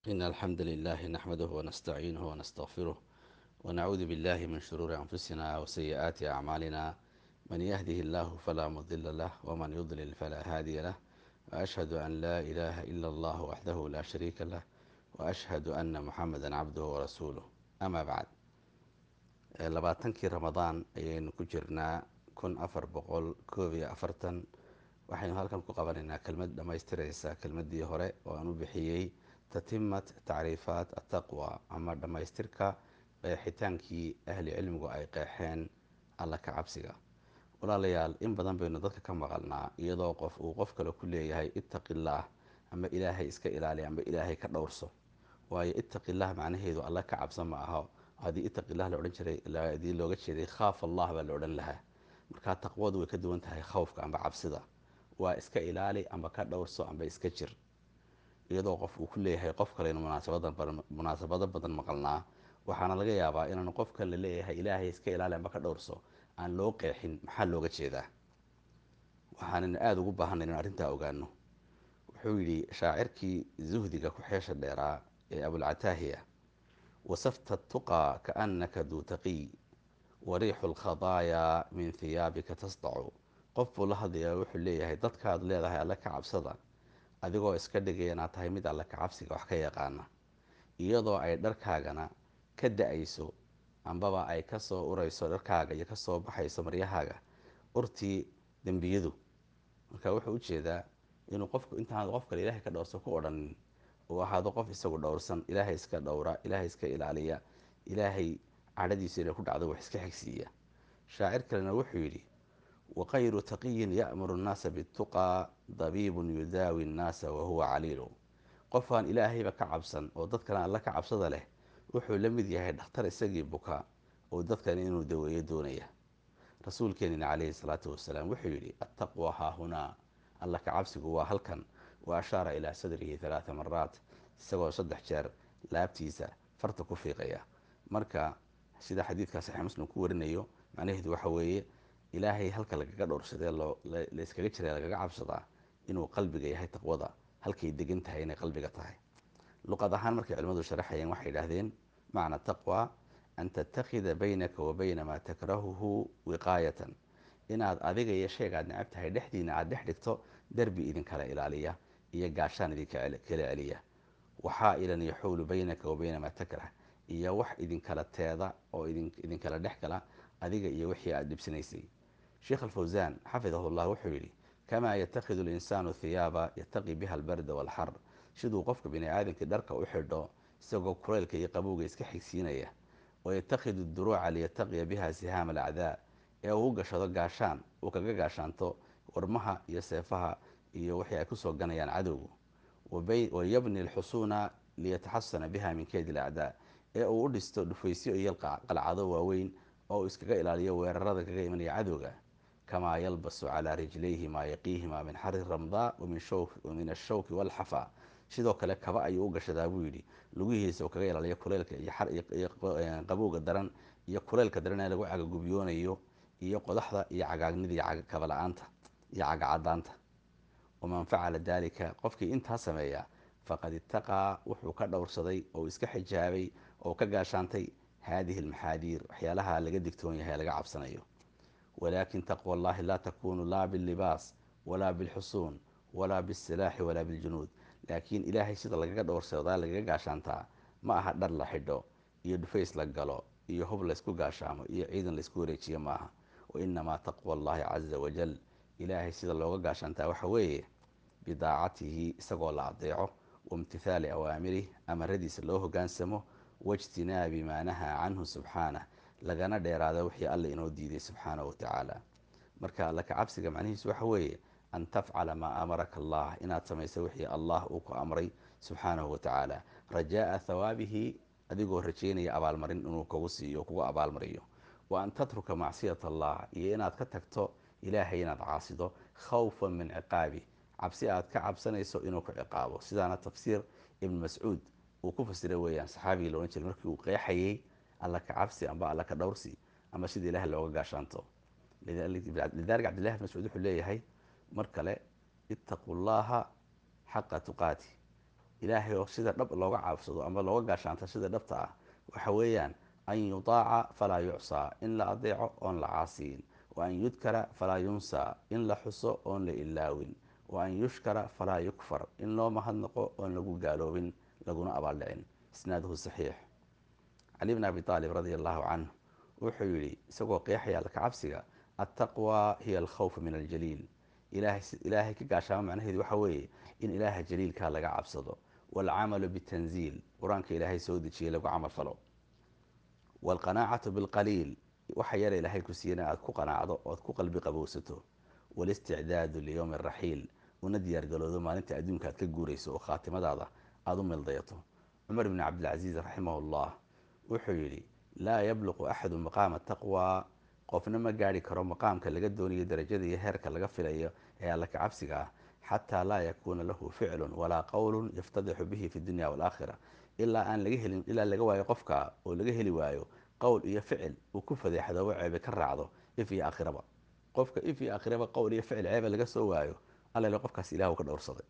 إن الحمد لله نحمده ونستعينه ونستغفره ونعوذ بالله من شرور أنفسنا وسيئات أعمالنا من يهده الله فلا مضل له ومن يضلل فلا هادي له وأشهد أن لا إله إلا الله وحده لا شريك له وأشهد أن محمدا عبده ورسوله أما بعد labaatankii ramadaan ayaynu ku jirnaa kun afar boqol koob iyo afartan waxaynu halkan ku qabanaynaa kelmad dhammaystiraysa kelmadii hore oo aan u bixiyey tatimat tacriifaat ataqwa ama dhammaystirka qeexitaankii ahli cilmigu ay qeexeen alla ka cabsiga walaalayaal in badan baynu dadka ka maqalnaa iyadoo qof uu qof kale ku leeyahay ittaqillaah ama ilaahay iska ilaali ama ilaahay ka dhowrso waayo ittaqillaah macnaheedu alla ka cabsa ma aho haddii ittaqilah la odhan jiray hadii looga jeeday khaaf allah baa la odhan lahaa markaa taqwadu way ka duwan tahay khawfka amba cabsida waa iska ilaali amba ka dhowrso amba iska jir iyadoo qof uu ku leeyahay qof kalenu munaasabado badan maqalnaa waxaana laga yaabaa inaanu qofka la leeyahay ilaahay iska ilaali amba ka dhowrso aan loo qeexin maxaa looga jeedaa waxaanaynu aada ugu baahanay inu arrintaa ogaano wuxuu yidhi shaacirkii zuhdiga ku xeesha dheeraa ee abulcataahiya wasafta tuqaa kaannaka duu taqiy wariixu lkhadaayaa min hiyaabika tasdacu qof buu la hadlayaa wuxuu leeyahay dadkaad leedahay alle ka cabsada adigoo iska dhigaya inaad tahay mid alle ka cabsiga wax ka yaqaana iyadoo ay dharkaagana ka da-ayso ambaba ay kasoo urayso dharkaaga iyo kasoo baxayso maryahaaga urtii dembiyadu marka wuxuu ujeedaa inuu qofku intaanad qof kale ilaahay ka dhowrso ku odhanin uu ahaado qof isagu dhowrsan ilaahay iska dhowra ilaahay iska ilaaliya ilaahay cadhadiisu inay ku dhacdo wax iska xigsiiya shaacir kalena wuxuu yidhi waqayru taqiyin ya'muru nnaasa bituqaa dabiibun yudaawi nnaasa wahuwa caliilu qofaan ilaahayba ka cabsan oo dadkana alla ka cabsada leh wuxuu la mid yahay dhakhtar isagii buka oo dadkan inuu daweeyo doonaya rasuulkeenina calayhi salaatu wasalaam wuxuu yidhi attaqwa haahunaa alla ka cabsigu waa halkan wa ashaara ilaa sadrihi halaatha maraat isagoo saddex jeer laabtiisa farta ku fiiqaya marka sida xadiidkaa saxiix muslim ku warinayo macnaheedu waxa weeye ilaahay halka lagaga dhowrsadee layskaga jira lagaga cabsadaa inuu qalbiga yahay taqwada halkay degan tahay inay qalbiga tahay luqad ahaan markay culimmadu sharaxayeen waxay yidhaahdeen macna taqwa an tattakhida baynaka wa bayna maa takrahuhu wiqaayatan inaad adiga iyo shayga aad necab tahay dhexdiina aada dhex dhigto derbi idinkala ilaaliya iyo gaashaan idinkala celiya waxaa-ilan yaxuulu baynaka wa bayna maa takrah iyo wax idinkala teeda oo idinkala dhex gala adiga iyo wixii aada dhibsanaysay sheekh alfawsaan xafidahu llah wuxuu yidhi kamaa yatakhidu linsaanu hiyaaba yataqi biha albarda waalxar siduu qofka bini aadamkii dharka u xidho isagoo kuleylka iyo qabowga iska xigsiinaya wayatakhidu duruuca liyataqiya biha sihaama alacdaa ee uu u gashado gaashaan uu kaga gaashaanto warmaha iyo seefaha iyo wixii ay kusoo ganayaan cadowgu wayabni alxusuuna liyataxasana biha min keyd alacdaa ee uu u dhisto dhufaysyo iyo qalcado waaweyn oo uu iskaga ilaaliyo weerarada kaga imanaya cadowga kamaa yalbasu calaa rijlayhi maa yaqiihima min xari ramdaa wamin ashawki walxafa sidoo kale kaba ayuu u gashadaa buu yidhi lugihiisa uu kaga ilaaliyo kuleylka iyo qabowga daran iyo kuleylka daran ee lagu cagagubiyoonayo iyo qodaxda iyo cagaagnida iyo kaba la-aanta iyo cagacadaanta waman facala dalika qofkii intaa sameeya faqad itaqaa wuxuu ka dhowrsaday oo iska xijaabay oo ka gaashaantay haadihi almaxaadiir waxyaalaha laga digtoon yahay laga cabsanayo walaakin taqwa allahi laa takunu laa billibaas walaa bilxusuun walaa bisilaaxi walaa biljunuud laakiin ilaahay sida lagaga dhowrsadaa lagaga gaashaantaa ma aha dhar la xidho iyo dhufays la galo iyo hub laysku gaashaamo iyo ciidan laysku wareejiyo maaha wainamaa taqwa allahi caza wajal ilaahay sida looga gaashaantaa waxa weeye bidaacatihi isagoo la adeeco waimtithaali awaamirih amaradiisa loo hogaansamo waijtinaabi maa nahaa canhu subxaanah lagana dheeraado wixii alla inoo diiday subxaanahu watacaala marka alla ka cabsiga macnihiisu waxa weeye an tafcala maa amaraka allah inaad samayso wixii allah uu ku amray subxaanahu watacaala rajaa'a thawaabihi adigoo rajeynaya abaalmarin inuu kugu siiyo kugu abaalmariyo wa an tatruka macsiyat allah iyo inaad ka tagto ilaahay inaad caasido khawfan min ciqaabi cabsi aad ka cabsanayso inuu ku ciqaabo sidaana tafsiir ibn mascuud uu ku fasiray weeyaan saxaabigii la odhan jiray markii uu qeexayey alla ka cabsi amba alla ka dhowrsi ama sida ilaah looga gaashaanto lidalika cabdillahi bn mascuud wuxuu leeyahay mar kale ittaquu llaha xaqa tuqaati ilaahay oo sida dhab looga caabsado ama looga gaashaanto sida dhabta ah waxa weeyaan an yutaaca falaa yucsaa in la adeeco oon la caasiyin wa an yudkara falaa yunsaa in la xuso oon la ilaawin wa an yushkara falaa yukfar in loo mahadnaqo oon lagu gaaloobin laguna abaaldhicin isnaaduhu saxiix cali bn abi aalib radia allahu canhu wuxuu yidhi isagoo qeexaya alka cabsiga attaqwa hiya alkhawfu min aljaliil ilaahay ka gaashaamo macnaheedu waxa weeye in ilaaha jaliilkaa laga cabsado waalcamalu bitanziil qur-aanka ilaahay soo dejiyey lagu camal falo waalqanaacatu bilqaliil waxa yara ilaahay ku siiyana aad ku qanaacdo oad ku qalbi qabowsato walisticdaadu liyowmi araxiil una diyaargaloodo maalinta adduunka aad ka guurayso oo khaatimadaada aada u mildayato cumar bni cabdilcasiis raximahullah wuxuu yidhi laa yabluqu axadu maqaama taqwa qofna ma gaari karo maqaamka laga doonayo darajada iyo heerka laga filayo ee alla ka cabsiga ah xataa laa yakuuna lahu ficlun walaa qowlun yaftadixu bihi fi dunya waalaakhira ilaa aan laga helin ilaa laga waayo qofka oo laga heli waayo qowl iyo ficil uu ku fadeexdoobo ceebe ka raacdo if iyo aakhiraba qofka if iyo aakhiraba qowl iyo ficil ceebe laga soo waayo allale qofkaas ilahu ka dhowrsaday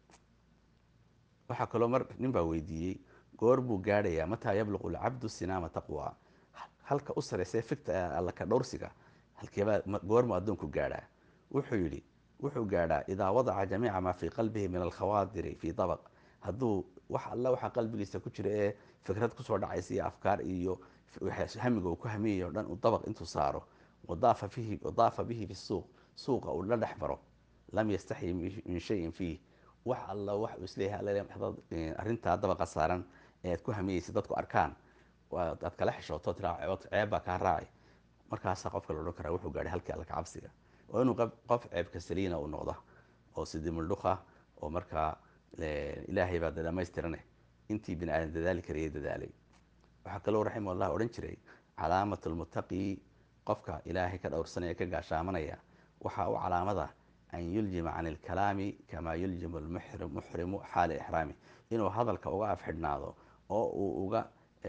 waxaa kaloo mar nin baa weydiiyey goor buu gaadhayaa mataa yabluqu alcabdu sinaama taqwa halka u sareysa fikta alla ka dhowrsiga halkeebaa goormu addoonku gaadhaa wuxuu yidhi wuxuu gaadhaa idaa wadaca jamiica maa fii qalbihi min alkhawaadiri fii dabaq hadduu wax alla waxaa qalbigiisa ku jira ee fikrad kusoo dhacaysa iyo afkaar iyo hamiga uu ku hamiyayo o dhan uu dabaq intuu saaro wadaafa fihi wadaafa bihi fi suuq suuqa uu la dhex maro lam yastaxyi min shayin fiih wax alla wax uu isleeyahay arrintaa dabaqa saaran ee aad ku hamiyeysa dadku arkaan aad kala xishooto tiraa ceeb baa kaa raacay markaasaa qofka la odhan karaa wuxuu gaadhay halkii alla cabsiga waa inuu qof ceebka saliina uu noqda oo sidii muldhuqa oo markaa ilaahay baa dhamaystirane intii bini aadan dadaali karayay dadaalay waxaa kaloo raximahullah odhan jiray calaamat lmuttaqi qofka ilaahay ka dhowrsanaya ka gaashaamanaya waxaa u calaamada an yuljima can ilkalaami kamaa yuljimu lmuxrimu xaala ixraami inuu hadalka uga afxidhnaado oo uu uga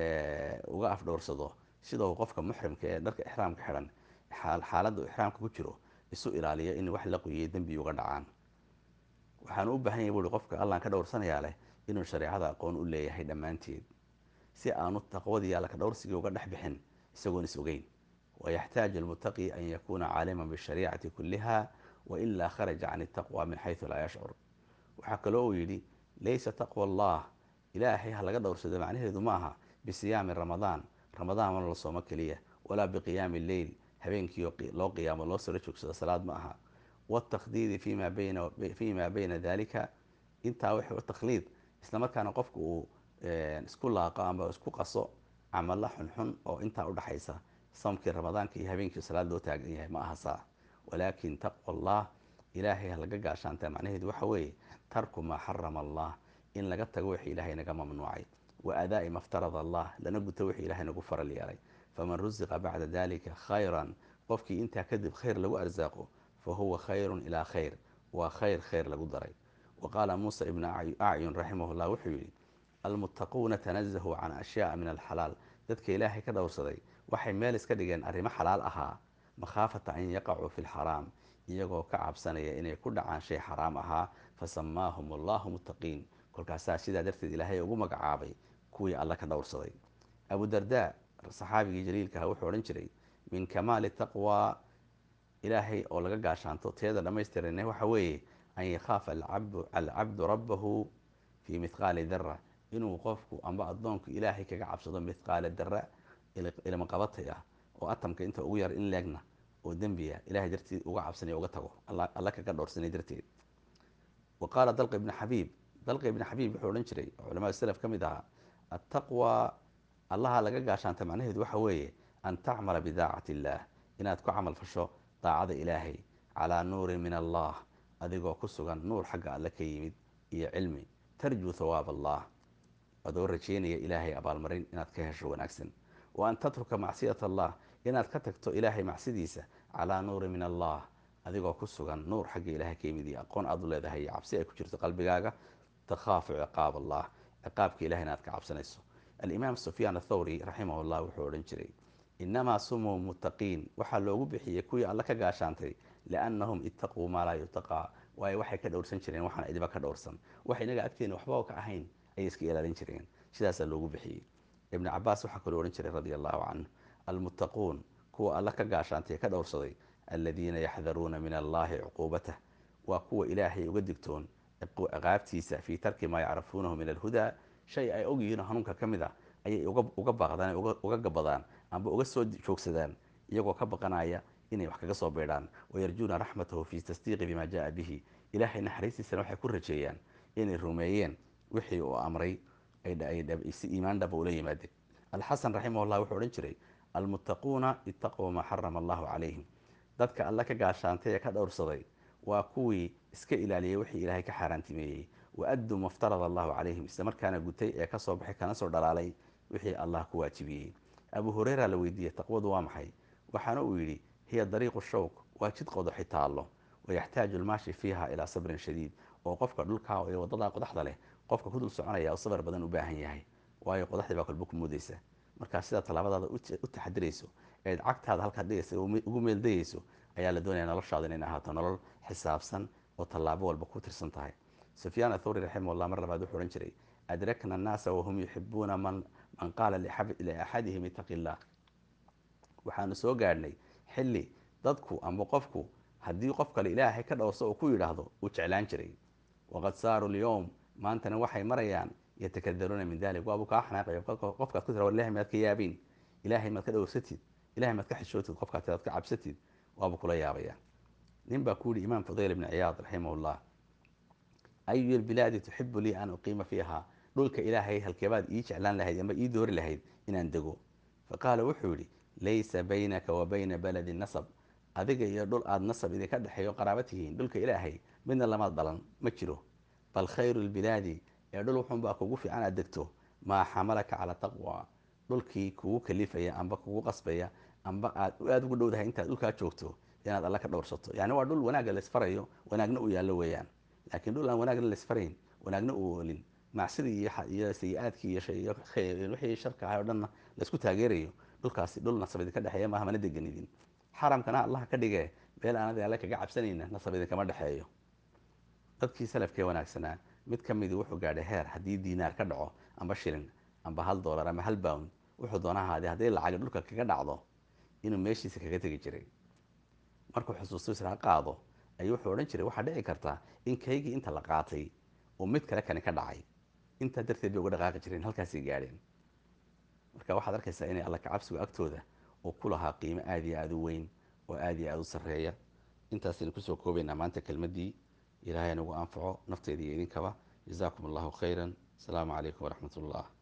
uga afdhowrsado sida uu qofka muxrimka ee dharka ixraamka xidhan xaaladda uu ixraamka ku jiro isu ilaaliyo in wax la qoyiyay dembi uga dhacaan waxaanu u baahan yahay buui qofka allaan ka dhowrsanayaa leh inuu shareecada aqoon u leeyahay dhammaanteed si aanu taqwadii alla ka dhowrsigii uga dhex bixin isagoon is ogeyn wayaxtaaju almuttaqi an yakuuna caaliman bishariicati kulliha wailaa kharaja can itaqwa min xaysu laa yashcur waxaa kaloo uu yidhi laysa taqwa allah ilaahay ha laga dhowrsado macnaheedu ma aha bisiyaami ramadaan ramadaan mana la soomo keliya walaa biqiyaami lleyl habeenkii loo qiyaamo loo saro joogsado salaad ma aha wاtakdiidi fi ma bayna dalika intaa w takhliid islamarkaana qofka uu isku laaqo ama isku qaso camalo xunxun oo intaa udhaxaysa soomkii ramadaanka iyo habeenkii salaad loo taagan yahay ma aha saa walaakin taqwa allah ilaahay ha laga gaashaanta macnaheedu waxa weeye tarku maa xarama allah in laga tago wixii ilaahay naga mamnuucay wa adaa'i ma ftarada allah lana guto wixii ilahay nagu faral yeelay faman rusiqa bacda dalika khayran qofkii intaa kadib khayr lagu arsaaqo fahuwa khayru ilaa khayr waa khayr khayr lagu daray wa qaala muusa ibnu acyun raximah llah wuxuu yidhi almuttaquuna tanazahuu can ashyaaa min alxalaal dadka ilaahay ka dhowrsaday waxay meel iska dhigeen arrimo xalaal ahaa makhaafata an yaqacuu fi lxaraam iyagoo ka cabsanaya inay ku dhacaan shay xaraam ahaa fasamaahum allahu muttaqiin kolkaasaa sidaa darteed ilaahay ugu magacaabay kuwii alla ka dhowrsaday abu darda saxaabigii jaliilkaha wuxuu odhan jiray min kamaali taqwa ilaahay oo laga gaashaanto teeda dhammaystirana waxa weeye an yakhaafa alcabdu rabbahu fii mithqaali dara inuu qofku amba addoonku ilaahay kaga cabsado mithqaala dara ilma qabatay ah oo atamka inta ugu yar in leegna oo dembiya ilahay darteed uga cabsanaya uga tago alla kaga dhowrsanay darteed wa qaala dalq ibni xabiib dalq ibni xabiib wuxuu odhan jiray oo culamada salaf ka mid ahaa attaqwa allaha laga gaashaanta macnaheedu waxa weeye an tacmala bidaacati illaah inaad ku camal fasho daacada ilaahay calaa nuurin min allah adigoo ku sugan nuur xagga alle ka yimid iyo cilmi tarjuu thawaab allah adoo rajeynaya ilaahay abaalmarin inaad ka hesho wanaagsan wa an tatruka macsiyat allah inaad ka tagto ilaahay macsidiisa calaa nuurin min allah adigoo ku sugan nuur xagga ilahay ka yimid iyo aqoon aad u leedahay iyo cabsi ay ku jirto qalbigaaga takhaafu ciqaab allah ciqaabka ilahay inaad ka cabsanayso alimaam sufyaan athawri raximah llah wuxuu odhan jiray inamaa sumuu muttaqiin waxaa loogu bixiyey kuwii alla ka gaashaantay liannahum itaquu maa laa yutaqaa waayo waxay ka dhowrsan jireen waxaan idiba ka dhowrsan wax inaga agteena waxba ka ahayn ayay iska ilaalin jireen sidaasaa loogu bixiyey ibnu cabaas waxaa kaloo odhan jiray radia allahu canhu almuttaquun kuwa alla ka gaashaantay ka dhowrsaday aladiina yaxdaruuna min allahi cuquubatah waa kuwa ilaahay uga digtoon ciqaabtiisa fii tarki maa yacrifuunahu min alhudaa shay ay ogyihiinoo hanuunka ka mid a ayay uga baaqdaan uga gabadaan amba uga soo joogsadaan iyagoo ka baqanaya inay wax kaga soo beedhaan wayarjuuna raxmatahu fi tasdiiqi bima jaa bihi ilaahay naxariistiisana waxay ku rajeeyaan inay rumeeyeen wixii uu amray si iimaan dhaba ula yimaadeen alxasan raximahullah wuxuu odhan jiray almuttaquuna itaquu maa xarama allahu calayhim dadka alla ka gaashaantay ee ka dhowrsaday waa kuwii iska ilaaliyay wixii ilaahay ka xaaraantimeeyey wa adduu maftarada allahu calayhim isla markaana gutay ee kasoo baxay kana soo dhalaalay wixii allah ku waajibiyey abu hureyra la weydiiyey taqwadu waa maxay waxaana uu yidhi hiya dariiqu shawk waa jid qodaxi taallo wayaxtaaju lmaashi fiiha ilaa sabrin shadiid oo qofka dhulkaa ee wadadaa qodaxda leh qofka ku dul soconaya oo sabar badan u baahan yahay waayo qodaxdii baa kolba ku mudaysa markaa sidaa tallaabadaada u taxadirayso eed cagtaada halkaad dhigaysa ugu meeldayayso ayaa la doonaya noloshaada inay ahaato nolol xisaabsan oo tallaabo walba ku tirsan tahay sufyaan athawri raximahullah mar labaad wuxuu odhan jiray adrakna annaasa wahum yuxibuuna man man qaala liaxadihim itaqi illah waxaanu soo gaadhnay xilli dadku amba qofku haddii qof kale ilaahay ka dhowrso uu ku yidhaahdo uu jeclaan jiray waqad saaruu lyowm maantana waxay marayaan yatakadaruuna min dalik waabu kaa xanaaqayo qofkaad ku tira ilahay maad ka yaabiin ilaahay maad ka dhowrsatid ilahay maad ka xishootid qofkaad tiraad ka cabsatid waabu kula yaabaya nin baa ku yihi imaam fudayl ibni ciyaad raximahullah ayu lbilaadi tuxibu lii an uqiima fiiha dhulka ilaahay halkeebaad ii jeclaan lahayd amba ii doori lahayd inaan dego faqaala wuxuu yidhi laysa baynaka wa bayna baladi nasab adiga iyo dhul aada nasab idinka dhexeeyo qaraaba tihiin dhulka ilaahay midna lamaad dhalan ma jiro bal khayru lbilaadi ee dhul wuxuunbaa kugu fiican aad degto maa xamalaka calaa taqwa dhulkii kugu kalifaya amba kugu qasbaya amba aad aada ugu dhowdahay intaad dhulkaa joogto inaad alla ka dhowrsato yani waa dhul wanaagga laisfarayo wanaagna uu yaallo weeyaan laakiin dhul aan wanaagna laisfarayn wanaagna uu olin macsidii iyo sayi-aadkii iyo wixii sharka ahay o dhanna laisku taageerayo dhulkaasi dhul nasab idinka dhexeeya maaha mana deganidin xaramkana allaha ka dhigee meel aanad alle kaga cabsanayna nasab idinkama dhexeeyo dadkii salafkee wanaagsanaa mid ka midii wuxuu gaadhay heer haddii diinaar ka dhaco amba shilin amba hal dollar ama hal bound wuxuu doona ahaadee hadday lacagi dhulka kaga dhacdo inuu meeshiisa kaga tegi jiray markuu xusuusto israa qaado ayuu wuxuu odhan jiray waxaa dhici karta in kaygii inta la qaatay oo mid kale kani ka dhacay intaa darteed bay uga dhaqaaqi jireen halkaasay gaadheen marka waxaad arkaysaa inay alla kacabsigu agtooda uu ku lahaa qiimo aada iyo aada u weyn oo aada iyo aada u sarreeya intaasaynu kusoo koobaynaa maanta kelmaddii ilaahay nagu anfaco nafteeda iyo idinkaba jazaakum allahu khayran asalaamu calaykum waraxmat ullah